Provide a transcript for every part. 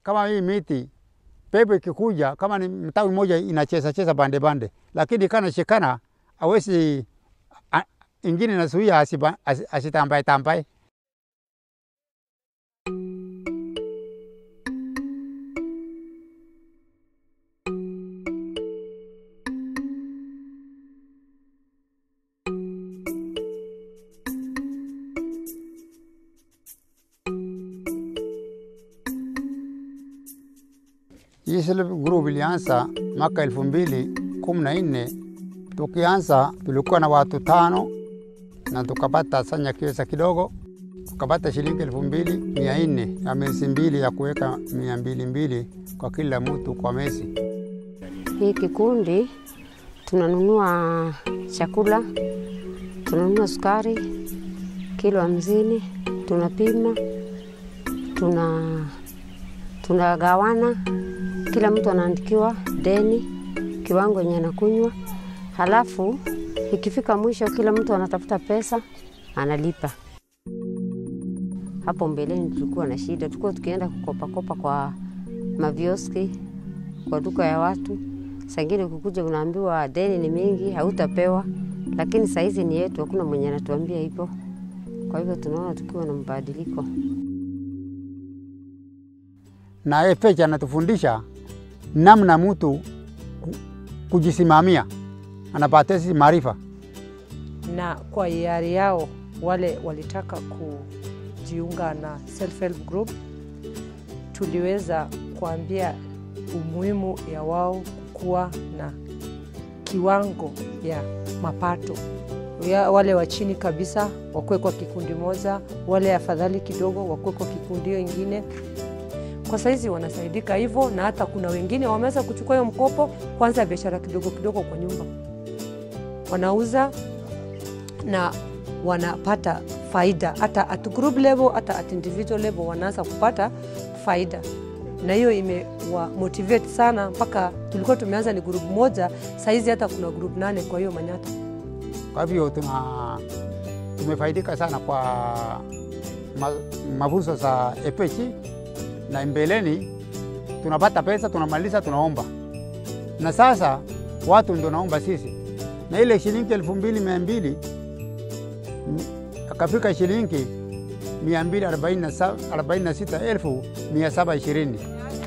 kama hii miti pepo ikikuja, kama ni mtawi moja inacheza cheza bande bande, lakini kana shikana awezi a- ingine nazuia asiba- asi- asitambae tambae. Hii self group ilianza mwaka elfu mbili kumi na nne. Tukianza tulikuwa na watu tano na tukapata sanya kiweza kidogo, tukapata shilingi elfu mbili mia nne ya miezi mbili ya kuweka mia mbili mbili kwa kila mtu kwa mwezi. Hii kikundi tunanunua chakula, tunanunua sukari kilo hamsini, tunapima, tuna tunagawana, kila mtu anaandikiwa deni kiwango yenye anakunywa, halafu ikifika mwisho kila mtu anatafuta pesa analipa. Hapo mbeleni tulikuwa na shida, tulikuwa tukienda kukopakopa kwa mavioski, kwa duka ya watu. Sangine ukikuja unaambiwa deni ni mingi, hautapewa, lakini saizi ni yetu, hakuna mwenye anatuambia hivyo. Kwa hivyo tunaona tukiwa na mabadiliko. na FH anatufundisha namna mtu ku- kujisimamia, anapata hizi maarifa. na kwa hiari yao wale walitaka kujiunga na self help group, tuliweza kuambia umuhimu ya wao kuwa na kiwango ya mapato ya wale wa chini kabisa wakuwe kwa kikundi moja, wale afadhali kidogo wakuwe kwa kikundi hiyo ingine. Kwa saizi wanasaidika hivyo, na hata kuna wengine wameweza kuchukua hiyo mkopo kwanza biashara kidogo kidogo kwa nyumba, wanauza na wanapata faida hata at group level, hata at individual level wanaanza kupata faida, na hiyo imewa motivate sana mpaka tulikuwa tumeanza ni group moja, saizi hata kuna group nane kwa hiyo Manyata. Kwa hivyo tuna tumefaidika sana kwa ma, mafunzo za FH na mbeleni tunapata pesa, tunamaliza, tunaomba na sasa watu ndio naomba sisi, na ile shilingi elfu mbili mia mbili m- akafika shilingi mia mbili arobaini na sa- arobaini na sita elfu mia saba ishirini.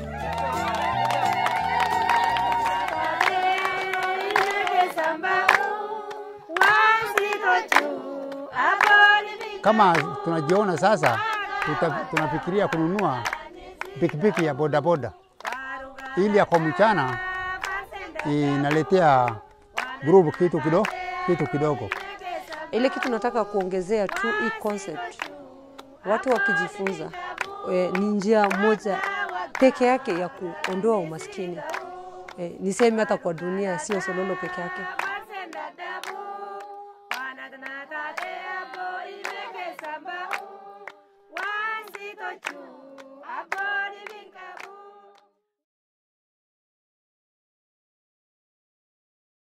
Kama tunajiona sasa, tuta, tunafikiria kununua pikipiki ya bodaboda ili ya kwa mchana inaletea grupu kitu kidogo, kitu kidogo. Ile kitu nataka kuongezea tu hii concept, watu wakijifunza e, ni njia moja peke yake ya kuondoa umaskini. E, niseme hata kwa dunia, sio Sololo peke yake. Wanatanatate hapo imekesamba, wasitochu